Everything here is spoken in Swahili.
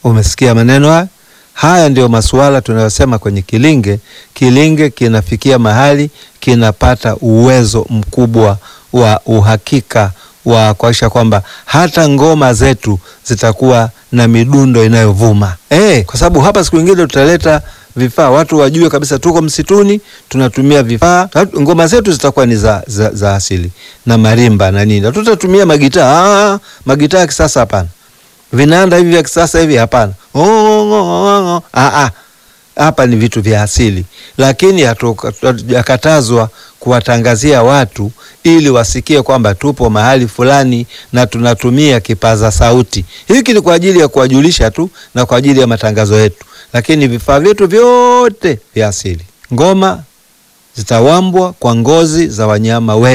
Umesikia maneno haya? Haya ndio masuala tunayosema kwenye kilinge. Kilinge kinafikia mahali kinapata uwezo mkubwa wa uhakika wa kuhakikisha kwamba hata ngoma zetu zitakuwa na midundo inayovuma eh, kwa sababu hapa siku nyingine tutaleta vifaa watu wajue kabisa tuko msituni, tunatumia vifaa. Ngoma zetu zitakuwa ni za, za, za asili na marimba na nini, tutatumia magitaa. Ah, magitaa ya kisasa hapana, vinanda hivi vya kisasa hivi hapana. Oh, oh, oh, oh. Ah, ah. Hapa ni vitu vya asili, lakini hatujakatazwa kuwatangazia watu ili wasikie kwamba tupo mahali fulani na tunatumia kipaza sauti. Hiki ni kwa ajili ya kuwajulisha tu na kwa ajili ya matangazo yetu, lakini vifaa vyetu vyote vya asili. Ngoma zitawambwa kwa ngozi za wanyama we